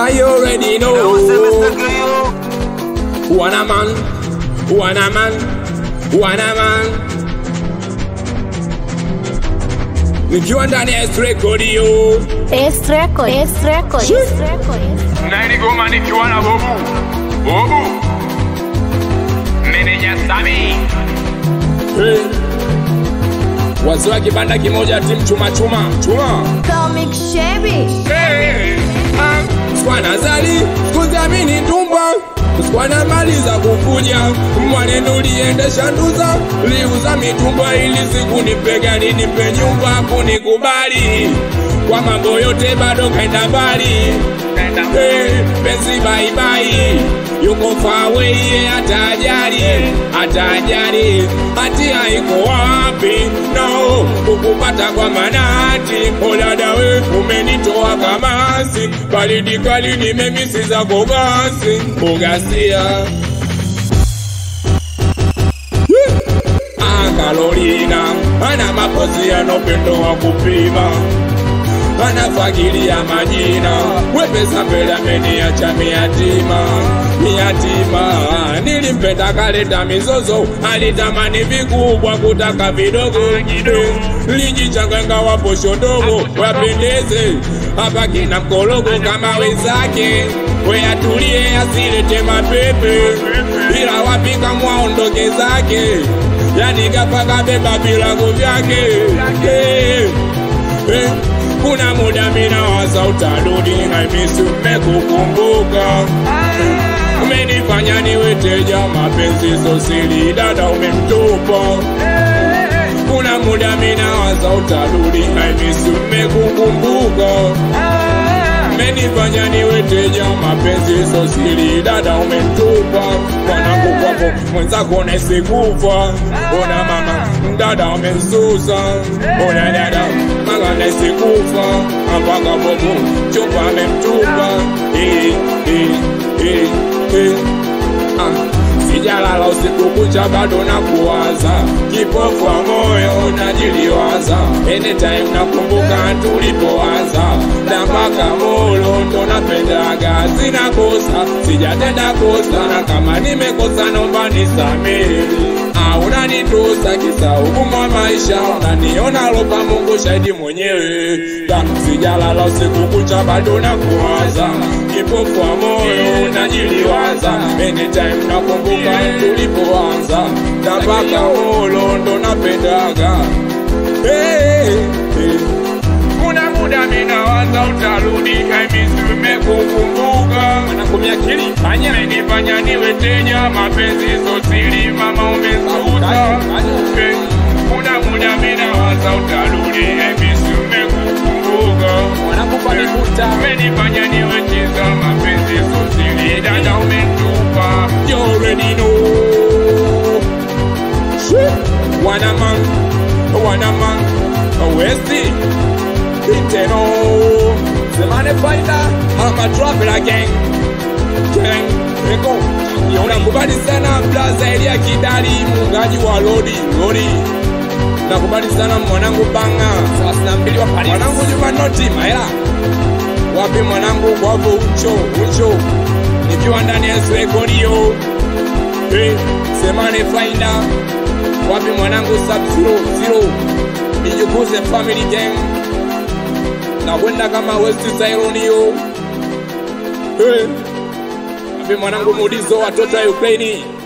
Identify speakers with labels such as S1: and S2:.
S1: I already know. Wanna man, wanna man, wanna man. Nikiwa ndani ya record yo.
S2: S record, S record, S record.
S3: na ili goma nikiwa na bobu bobu meneja Sami
S1: Hey. Wazee wa kibanda kimoja timu chuma chuma chuma.
S2: Comic Chevy.
S3: hey.
S1: Ah, Sikuwa zali kuzamini tumba sikuwa maliza kukuja mwanenu liendesha nduza liuza mitumba ili siku nipegani nipe nyumba kunikubali kwa mambo yote bado kaenda mbali hey, penzi baibai yuko fawe hata ajali hata ajali hatia iko wapi no kukupata kwa manati oladawe umenitoa kamasi baridi kali nimemisi zako gasi ugasia Carolina ana mapozi yanopendo wa kupima anafagilia majina wepesa mbele ameniacha miyatima miyatima nilimpenda kaleta mizozo alitamani vikubwa kutaka vidogo lijichanganga waposho ndogo wapendeze hapa kina mkologo kama wenzake weyatulie asilete mapepe ila wapika mwaondoke zake yani gafaka beba vilago vyake hey, hey. Kuna muda mina waza utarudi na misi umekukumbuka Umenifanya niwe teja mapenzi sosili dada umemtupa Kuna muda mina waza utarudi na misi umekukumbuka Umenifanya niwe teja mapenzi sosili dada umemtupa Mwanangu kwako mwenzako nesikufa Ona mama dada umensusa Ona dada mama nesikufa Mpaka bobo chupa amemtupa Eh, eh, eh, eh. Ah. Sijalala usiku kucha bado na kuwaza, kipofu wa moyo najiliwaza, anytime nakumbuka tulipoanza, na mpaka molo ndo napendaga, sina kosa, sijatenda kosa, na kama nimekosa naomba nisamehe au unanitusa kisa ugumu wa maisha, unaniona lopa Mungu shahidi mwenyewe, Da, sijalala usiku kucha bado na kuwaza, kipofu wa moyo najiliwaza, anytime nakumbuka tulipoanza, na mpaka molo ndo napendaga hey, hey.
S3: kuna muda minawaza utarudi kaimisi umekukumbuka
S1: Anakumia kili fanya
S3: umenifanya niwe teja mapenzi sosili mama umesusa Eh, kuna muda minawaza utarudi kaimisi umekukumbuka
S1: wanakupa mikuta
S3: umenifanya niwe cheza mapenzi sosili dada umetupa
S1: You already know. Shit. One a man, one a man, a Westy, Inteno, the money fighter, I'm a traveler gang, gang, eko. Nakubali sana blaza Elia Kidali, muungaji wa lodi, lodi. Nakubali sana mwanangu Banga, thelathini na mbili wa Paris. Mwanangu Juma Noti, Maela. Wapi mwanangu kwavo ucho, ucho. Nikiwa ndani ya Swekodio. Hey, semane faida wapi mwanangu sub zero zero nijukuze family gang na kwenda kama West Tyronio hey, wapi mwanangu Mudizo watoto wa Ukraini